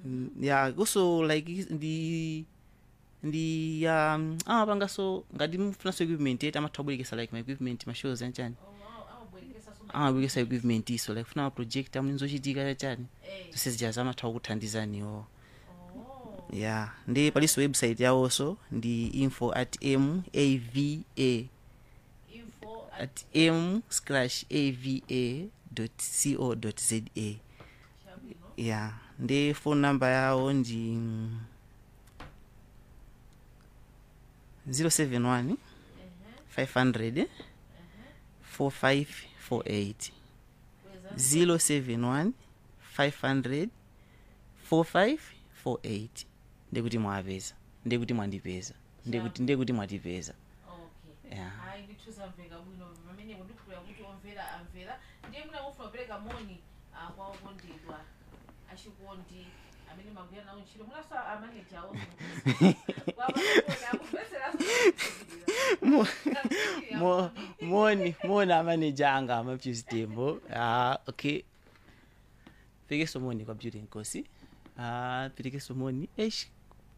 Mm, yeah also like is- ndi ndi um amapanga so ngati mufunaso equipment yeti amatha kubwerekesa like ma equipment ma shows anchani amabwerekesa equipment iso like funa maproject amene zochitika chachani zonse zijazo amatha kukuthandizaniwo yeah ndi palinso website yawonso ndi info at m ava at m slash ava co za yeah ndi phone number yawo ndi 071 500 4548 071 500 4548 ndikuti mwapeza ndikuti mwandipeza ndikuti ndikuti mwatipeza yeah. hayi ndithu zamveka bwino pamenepo ndikhulira kuti omvera amvera ndiye muna mufuna kupereka moni ah, kwa okondedwa achikondi amene magwira nawo ntchito munaso amaneja awo Mo- moni moni amaneja anga amapyuzitembo ah, okay pekeso moni kwa beauty nkosi ah, pekeso moni eish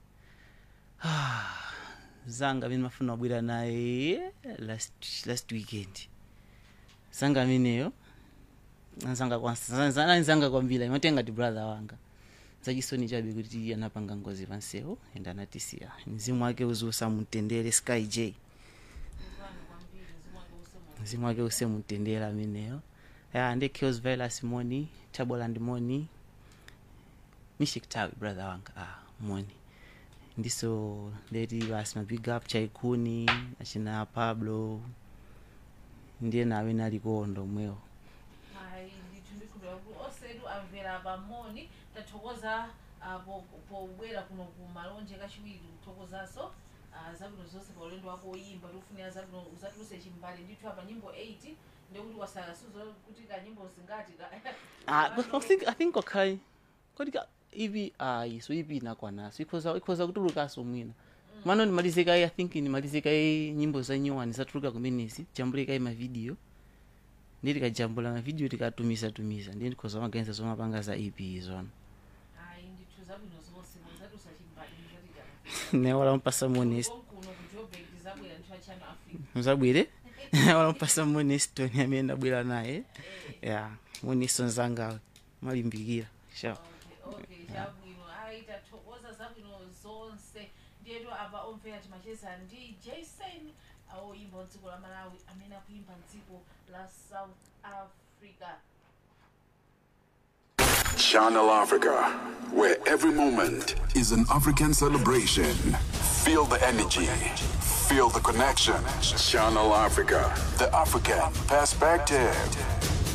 ah, zanga amene mafuna wabwera naye last, last weekend zanga ameneyo anzanga kwanza anzanga kwambiri imatenga ti brother wanga zachisoni chabe kuti anapanga ngozi pansewo ende anatisiya mzimu wake uzusa mutendere sky j mzimu wake use mutendere ameneyo ya ndi kills velas moni taboland moni mishiktawi brother wanga ah, moni ndiso ndeti basi mabig up chaikuni achina pablo ndiye nawe nalikondo mwewo hayi ndithu ndikhulira kuti osedu amvera pamoni tathokoza ah, po- pobwera kuno ku malonje kachiwiri kuthokozaso ah, zabwino zonse pa ulendo wako oyimba tikufunira zabwino uzatuluse chimbali ndithu apa nyimbo 8 ndekuti wasakasuzo kuti ka nyimbo zingati ka Ah, but I think I think okay. Kodi ka ivi ayi so ivi inakwanaso ikhoza ikhoza kutulukaso mwina mano nimalizika i think nimalizika i nyimbo za nyuwani zatuluka kumenezi jambulika i mavidiyo ndi tikajambula mavidiyo tikatumiza tumiza ndiye ndikhoza maganiza zomapanga za ep izona hayi ndithu zabwino zonse uzatuluse chimbali ndikati newala mpasa monest konkuno ku joburg ndizabwera nthu achano africa muzabwire wala mpasa monestoni amene ndabwera naye ya monesto nzangawe malimbikira sure. okay okay chabwino ayi tathokoza zabwino zonse ndiyetu apa omvera timacheza ndi jason awoyimba mdziko la malawi amene akuimba mdziko la south africa Channel Africa, where every moment is an African celebration. Feel the energy, feel the connection. Channel Africa, the African perspective.